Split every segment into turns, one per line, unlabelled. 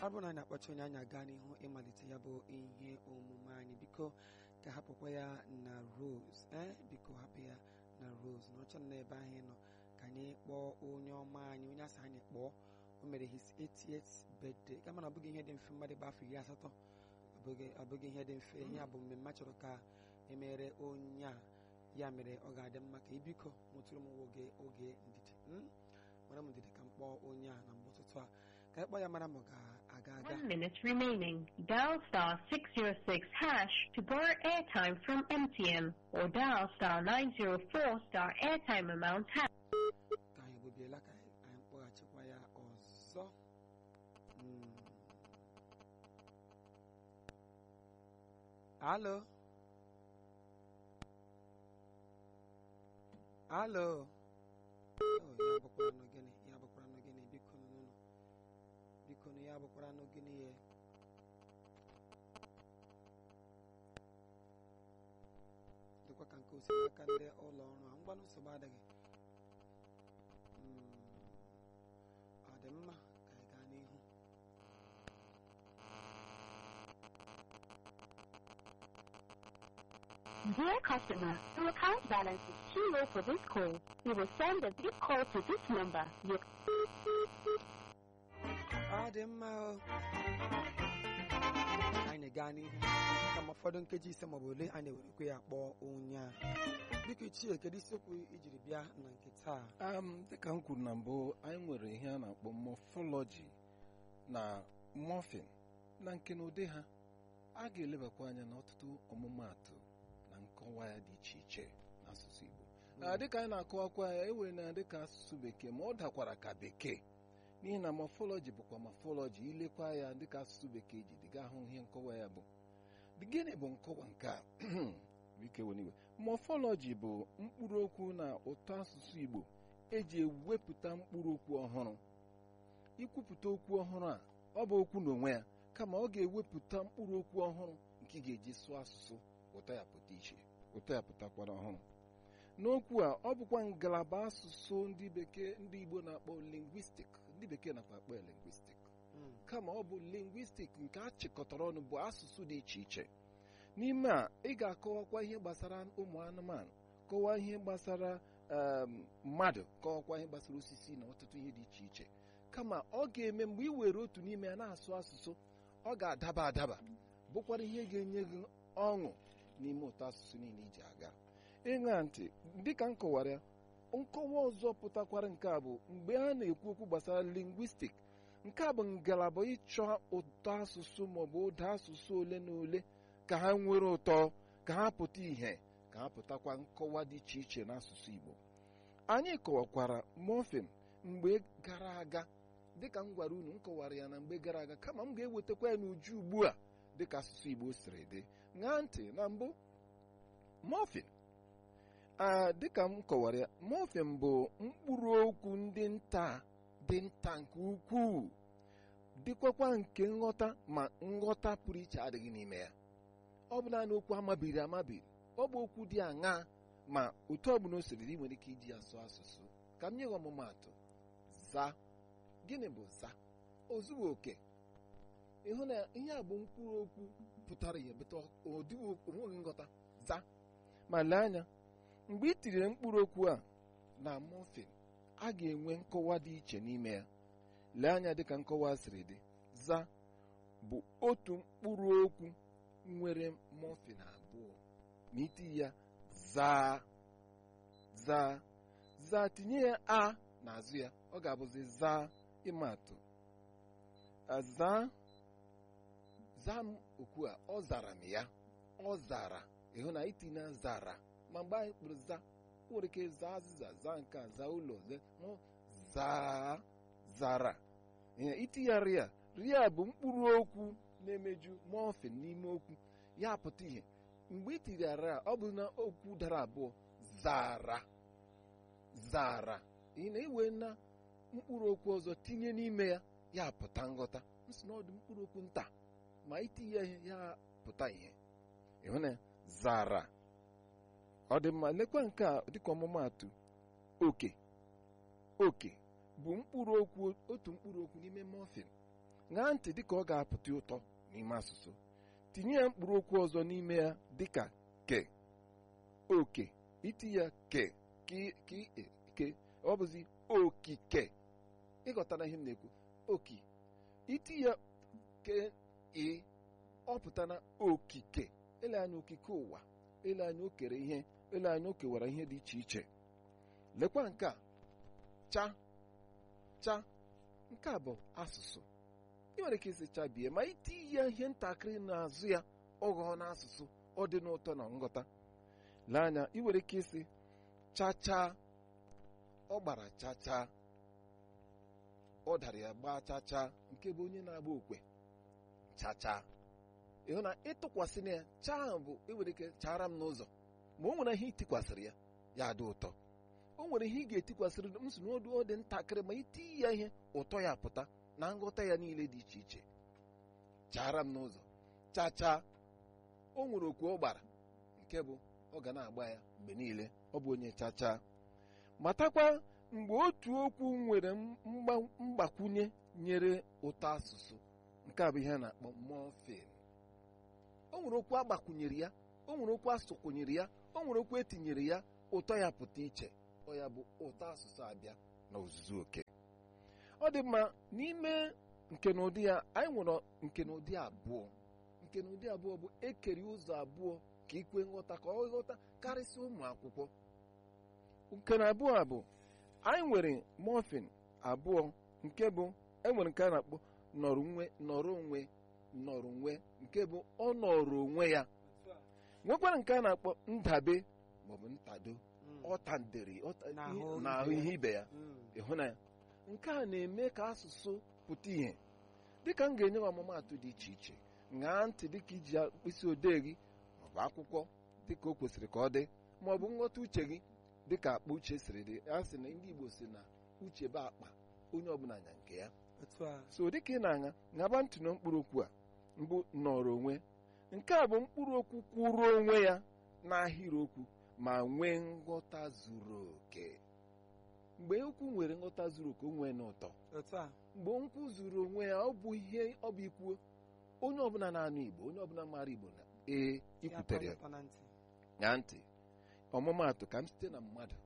ọ bụrụ na anyị na-akpọcha onye anyị aga n'ihu ịmalite ya bụ ihe omume anyị biko ka hapụkwa ya na rose ee biko hapụ ya na rose na ọchọ na ebe anyị nọ ka anyị kpọọ onye ọma anyị onye asị anyị kpọọ o mere his 88th birthday ka mana ọ bụghị ihe dị mfe mmadụ gba afọ iri asatọ ọ bụghị ihe dị mfe ihe a bụ mmemme chọrọ ka emere onye a ya mere ọ ga-adị mma ka ibiko nwetụrụ m oge oge ndidi mara m ndidi ka m kpọọ onye a na mgbe ụtụtụ a ka ịkpọ ya mara ma ọ ga-aga aga
One minute remaining. Dial star 606 hash to borrow airtime from MTN or dial star 904 star airtime amount hash.
ka anyị gbobiela ka anyị kpọghachikwa ya ọzọ Mm. alo alo Oh, ya bụkwara nụ gịnị ya bụkwara nụ gịnị biko nụ biko nụ ya bụkwara nụ gịnị ye dịkwa ka nke osi n'aka ndị ụlọ ọrụ a ngwanụ nsogbu adịghị Mm, ọ dị mma ka anyị gaa n'ihu
Dear customer, your account balance is too low for this call. We will send a big call to this number. Your
ọ dị mma o anyị gaa n'ihu ka ma ụfọdụ nkeji ise maọbụ ole anyị ewerekwe ya kpọọ onye a biko ichie kedu isiokwu ijiri bịa na nke taa
um, dịka m kwuru na mbụ anyị nwere ihe a na-akpọ mọfọlọji na mọfin na nke na ụdị ha a ga-elebakwa anya n'ọtụtụ ọmụmaatụ na nkọwa ya dị iche iche n'asụsụ Igbo na dịka anyị na-akọwakwa ya ewere na dịka asụsụ bekee ma ọ dakwara ka bekee n'ihi na mọfọlọji bụkwa mọfọlọji ilekwa ya dịka asụsụ bekee ji dịga ahụ ihe nkọwa ya bụ gịnị bụ nkọwa nke a biko eweniwe mọfọlọji bụ mkpụrụ okwu na ụtọ asụsụ Igbo eji ewepụta mkpụrụ okwu ọhụrụ ikwupụta okwu ọhụrụ a ọ bụ okwu n'onwe ya kama ọ ga-ewepụta mkpụrụ okwu ọhụrụ nke ị ga-eji sụọ asụsụ ụtọ ya pụta iche ụtọ ya pụtakwara ọhụrụ n'okwu a ọ bụkwa ngalaba asụsụ ndị bekee ndị Igbo na-akpọ lingwistik ndị bekee nakwa akpọ ya lingwistik
Mm,
kama ọ bụ lingwistik nke a chịkọtara ọnụ bụ asụsụ dị iche iche n'ime a ị ga-akọwakwa ihe gbasara ụmụ anụmanụ kọwaa ihe gbasara em, mmadụ kọwakwa ihe gbasara osisi na ọtụtụ ihe dị iche iche kama ọ ga-eme mgbe ị were otu n'ime ya na-asụ asụsụ ọ ga-adaba adaba bụkwara ihe ga-enye gị ọṅụ n'ime ụtọ asụsụ niile iji aga ịṅa ntị dịka m kọwara ya nkọwa ọzọ pụtakwara nke a bụ mgbe a na-ekwu okwu gbasara lingwistik nke a bụ ngalaba ịchọ ụtọ asụsụ maọbụ ụda asụsụ ole na ole ka ha nwere ụtọ ka ha pụta ìhè ka ha pụtakwa nkọwa dị iche iche n'asụsụ Igbo anyị kọwakwara mọfin mgbe gara aga dịka m gwara unu m kọwara ya na mgbe gara aga kama m ga-ewetakwa ya n'uju ugbu a dịka asụsụ Igbo siri dị ṅaa ntị na mbụ mọfin a dịka m kọwara ya mọfin bụ mkpụrụ okwu ndị nta dị nta nke ukwuu dịkwakwa nke nghọta ma nghọta pụrụ iche adịghị n'ime ya ọ bụ naanị okwu amabiri amabiri ọ bụ okwu dị aṅa ma otu ọbụla o siri dị ị nwere ike iji ya sụọ asụsụ ka m nye gị ọmụmaatụ za gịnị bụ za ozughị oke ịhụ na ihe a bụ mkpụrụ okwu pụtara ihe bụta ọdịghị onweghị nghọta za ma lee anya mgbe ị tinyere mkpụrụ okwu a na mọfin a ga-enwe nkọwa dị iche n'ime ya lee anya dịka nkọwa siri dị za bụ otu mkpụrụ okwu nwere mọfin abụọ ma iti ya zaa zaa zaa tinye ya a n'azụ ya ọ ga-abụzi zaa ịmatụ zaa zaa m okwu a ọ zara m ya ọ zara ịhụ na itinye zara ma mgbe anyị kpụrụ za nwere ike zaa azịza zaa nke a zaa ụlọ hụ zaa zara itinye ria ria bụ mkpụrụ okwu na-emeju mọfin n'ime okwu ya pụta ihe mgbe i tinyere a ọ bụ na okwu dara abụọ zara zara ị na-ewe na mkpụrụ okwu ọzọ tinye n'ime ya ya pụta nghọta nsị na ọ dị mkpụrụ okwu nta ma itinye ihe ya pụta ihe ịhụ na zara ọ dị mma lekwa nke a dịka ọmụmaatụ oke oke bụ mkpụrụ okwu otu mkpụrụ okwu n'ime mọfin ṅaa ntị dịka ọ ga-apụta ụtọ n'ime asụsụ tinye ya mkpụrụ okwu ọzọ n'ime ya dịka ke oke iti ya ke ke ke ọ bụzi okike ịghọtara ihe m na-ekwu oki iti ya ke ị ọ pụtara okike ele anya okike ụwa ele anya o kere ihe ele anya o kewara ihe dị iche iche lekwa nke a cha cha nke a bụ asụsụ ị nwere ike isi chabie ma iti ya ihe ntakịrị n'azụ ya ọ ghọọ n'asụsụ ọ dị n'ụtọ na nghọta lee anya ị nwere ike isi chachaa ọ gbara chachaa ọ dara ya gbaa chachaa nke bụ onye na-agba okwe chachaa ịhụ na ịtụkwasị na ya chaa ahụ bụ enwere ike chara m n'ụzọ ma o nwere ihe itikwasịrị ya ya dị ụtọ o nwere ihe ị ga-etikwasịrị m si n'ọdụ ọ dị ntakịrị ma iti ya ihe ụtọ ya pụta na nghọta ya niile dị iche iche chara m n'ụzọ chachaa o nwere okwu ọ gbara nke bụ ọ ga na-agba ya mgbe niile ọ bụ onye chachaa matakwa mgbe otu okwu nwere mgbakwunye nyere ụtọ asụsụ nke a bụ ihe a na-akpọ morpheme o nwere okwu agbakwunyere ya o nwere okwu asụkwunyere ya o nwere okwu etinyere ya ụtọ ya pụta iche ọ ya bụ ụtọ asụsụ abịa na ozuzu oke ọ dị mma n'ime nke na ụdị ya anyị nwere nke na ụdị abụọ nke na ụdị abụọ bụ ekeri ụzọ abụọ ka ikwe nghọta ka ọ ghọta karịsịa ụmụ akwụkwọ nke na abụọ a bụ anyị nwere morphine abụọ nke bụ enwere nke a na-akpọ nọrọ onwe nọrọ onwe nọrọ onwe nke bụ ọ nọrọ onwe ya nwekwara nke a na-akpọ ndabe maọbụ ntado ọtandere n'ahụ ihe ibe ya ịhụ na ya nke a na-eme ka asụsụ pụta ìhè dịka m ga-enye gị ọmụmaatụ dị iche iche ṅaa ntị dịka iji mkpịsị odee gị maọbụ akwụkwọ dịka o kwesịrị ka ọ dị maọbụ nghọta uche gị dịka akpa uche siri dị a sị na ndị Igbo si na uche bụ akpa onye ọbụla nya nke ya so dịka ị na-aṅa ṅaba ntị na mkpụrụ okwu a mbụ nọrọ onwe nke a bụ mkpụrụ okwu kwụrụ onwe ya n'ahịrịokwu ma nwee nghọta zuru oke mgbe okwu nwere nghọta zuru oke o nwee n'ụtọ mgbe nkwụ zuru onwe ya ọ bụ ihe ọ bụ ikwuo onye ọbụla na-anụ Igbo onye ọbụla mara Igbo na ee ikwutere ya nya ntị ọmụmaatụ ka m site na mmadụ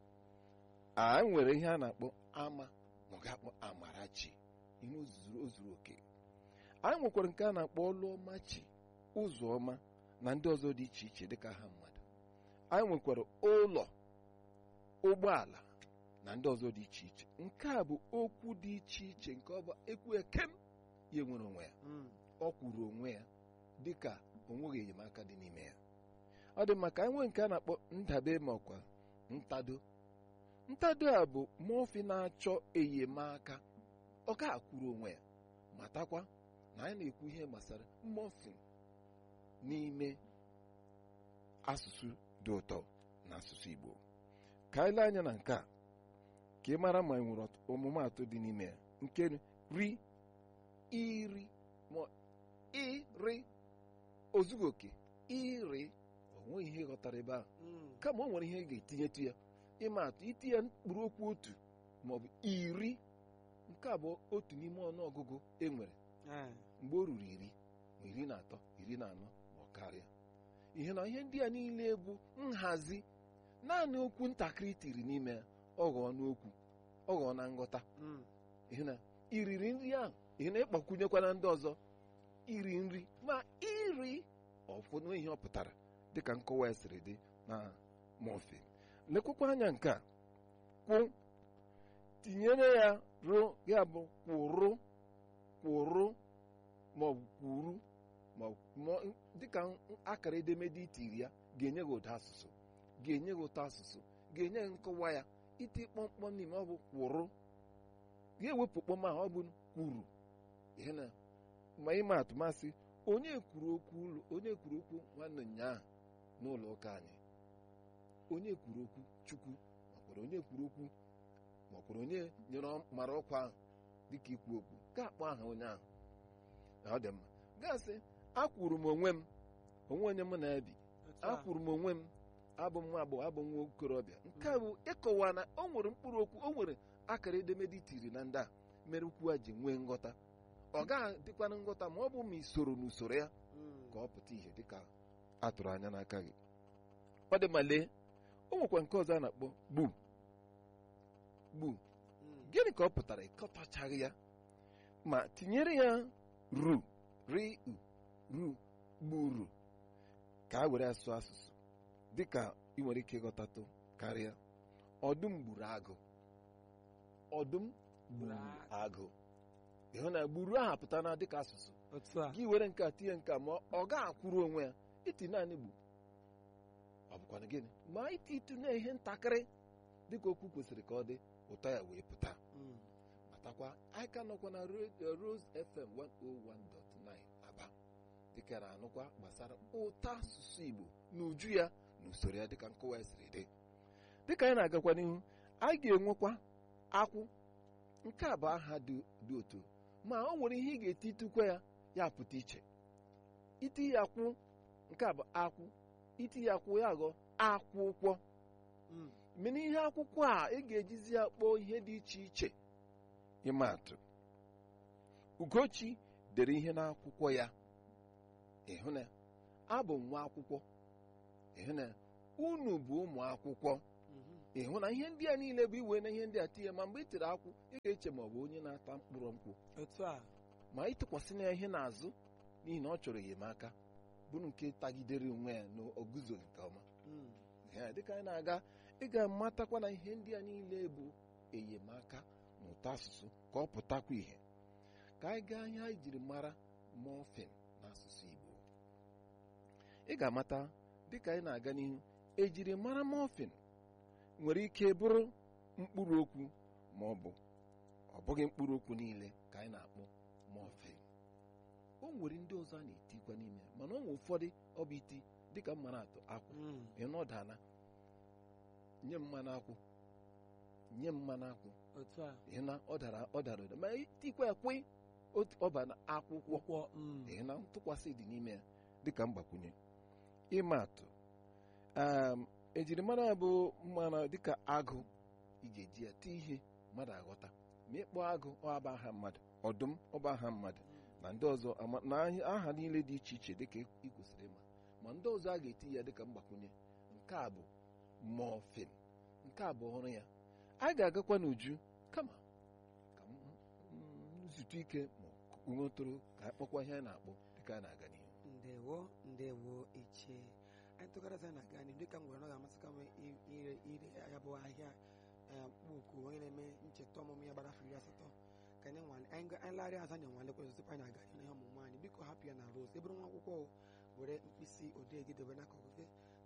a nwere ihe a na-akpọ ama ma ọ ga-akpọ amarachi ihe o zuru oke anyị nwekwara nke a na-akpọ ọlụọma chi ụzọ ọma na ndị ọzọ dị iche iche dịka ha mmadụ anyị nwekwara ụlọ ụgbọala na ndị ọzọ dị iche iche nke a bụ okwu dị iche iche nke ọ bụ ekwu ekem ya nwere onwe ya ọ kwuru onwe ya dịka onweghị enyemaka dị n'ime ya ọ dị maka anyị nwee nke a na-akpọ ndabe ma ọkwa ntado ntado a bụ mọfi na-achọ enyemaka ọ ga akwụrụ onwe ya matakwa na anyị na-ekwu ihe gbasara mọfin n'ime asụsụ dị ụtọ na asụsụ Igbo ka anyị lee anya na nke a ka ị mara ma ị nwere ọmụmaatụ dị n'ime ya nke ri iri ma iri ozughị oke iri onweghị ihe ghọtara ebe ahụ kama o nwere ihe ị ga-etinyetu ya ịma atụ itinye mkpụrụ okwu otu maọbụ iri nke a bụ otu n'ime ọnụọgụgụ e nwere mgbe o ruru iri ma iri na atọ iri na anọ ma ọ karịa ihe na ihe ndị a niile bụ nhazi naanị okwu ntakịrị tiri n'ime ya ọ ghọọ n'okwu ọ ghọọ na nghọta ihe na iriri nri ahụ ihe na ịgbakwunyekwana ndị ọzọ iri nri ma iri ọfụnụ ihe ọ pụtara dịka nkọwa ya siri dị na mọfe lekwakwa anya nke a kwụ tinyere ya rụ ya bụ kwụrụ kwụrụ maọbụ kwuru ma dịka akara edemede itiri ya ga-enye gị ụda asụsụ ga-enye gị ụtọ asụsụ ga-enye gị nkọwa ya iti kpọmkpọm n'ime ọ bụ kwụrụ ga-ewepụ kpọm ahụ ọ bụ kwuru ihe na ma ịma atụmasị onye kwuru okwu ụlọ onye kwuru okwu nwanne ụnyaahụ n'ụlọ ụka anyị onye kwuru okwu chukwu makwara onye kwuru okwu makwara onye nyere mara ọkwa ahụ dịka ikwu okwu ga-akpọ aha onye ahụ na ọ dị mma gasị akwụrụ m onwe m onwe onye mụ na-ebi akwụrụ m onwe m abụ m nwa agbọghọ abụ m nwa okorobịa nke a bụ ịkọwa na o nwere mkpụrụ okwu o nwere akara edemede itiri na ndị a mere okwu a ji nwee nghọta ọ ga-adịkwana nghọta ma ọ bụ ma isoro n'usoro ya
Mm.
ka ọ pụta ihe dịka a tụrụ anya n'aka gị ọ dị ma lee o nwekwa nke ọzọ a na-akpọ gbu gbu
Mm.
gịnị ka ọ pụtara ịkọtachaghị ya ma tinyere ya ru ri u ru gburu ka a were asụ asụsụ dịka ị nwere ike ịghọtatụ karịa ọdụm gburu agụ ọdụm gburu agụ ịhụ na gburu aha pụta na dịka asụsụ
otu a
gị were nke a tinye nke a ma ọ ga-akwụrụ onwe ya iti naanị gbu ọ bụkwana gịnị ma iti itu na ihe ntakịrị dịka okwu kwesịrị ka ọ dị ụtọ ya wee pụta
Mm.
matakwa anyị ka nọkwa na Ro- Rose FM 101.9 Aba dịka na anụkwa gbasara ụtọ asụsụ Igbo na uju ya na usoro ya dịka nkọwa ya siri dị dịka anyị na-agakwa n'ihu anyị ga-enwekwa akwụ nke a bụ aha dị dị otu ma o nwere ihe ị ga-eti tukwa ya ya pụta iche iti ya kwụ nke a bụ akwụ iti ya kwụ ya ghọọ akwụkwọ
Mm.
mene ihe akwụkwọ a ị ga-ejizi ya kpọọ ihe dị iche iche ịma atụ ugochi dere ihe n'akwụkwọ ya ịhụ na abụ m nwa akwụkwọ ịhụ na unu bụ ụmụ akwụkwọ
Mhm.
ịhụ na ihe ndị a niile bụ iwe na ihe ndị a tinye ma mgbe ị tere akwụ ị ga-eche ma ọ bụ onye na-ata mkpụrụ nkwụ
otu a
ma ịtụkwasị na ya ihe n'azụ n'ihi na ọ chọrọ enyemaka bụrụ nke tagidere onwe ya na o guzoghị nke ọma
Mm.
Ya, dịka anyị na-aga ị ga-amatakwa na ihe ndị a niile bụ enyemaka n'ụtọ asụsụ ka ọ pụtakwa ihe ka anyị gaa ihe anyị jiri mara mọfin n'asụsụ Igbo ị ga-amata dịka anyị na-aga n'ihu ejiri mara mọfin nwere ike bụrụ mkpụrụ okwu ma ọ bụ ọ bụghị mkpụrụ okwu niile ka anyị na-akpọ mọfin o nwere ndị ọzọ a na-etikwa n'ime ya mana ọ nwere ụfọdụ ọ bụ iti dịka mmanụ atụ akwụ
Mm.
ịnọdana nye m mmanụ akwụ nye m mmanụ akwụ
otu a
ịhụ na ọ dara ọ dara ụda ma tikwa ya kwe otu ọba na akwụkwọ
ụkwọ mm.
ịhụ na ntụkwasị dị n'ime ya dịka mgbakwunye ịma atụ um, ejirimara ya bụ mmanụ dịka agụ iji eji ya tee ihe mmadụ aghọta ma ịkpọ agụ ọ bụ aha mmadụ ọdụm ọ bụ aha mmadụ na ndị ọzọ ama- na aha- aha niile dị iche iche dịka ị kwesịrị ịma ma ndị ọzọ a ga-eti ya dịka mgbakwunye nke a bụ mọfin nke a bụ ọrụ ya anyị ga-agakwa n'uju kama ka m m zute ike ma nwetụrụ ka anyị kpọkwa ihe anyị na-akpọ dịka a na-aga n'ihu
ndewo ndewo iche anyị tụgharịza na gaa n'ihu dịka m gwara na ọ ga-amasịka m i- ire ire ya bụ ahịa eh, mkpụkụ onye na-eme ncheta ọmụmụ ya gbara afọ iri asatọ ka anyị nwale anyị ga- anyị larịa azụ anyị nwalekwa ọzọ tupu anyị aga n'ihu ihe ọmụmụ anyị biko hapụ ya na rose ebụrụ nwa akwụkwọ o, were mkpịsị odee gị dobe n'akụkụ gị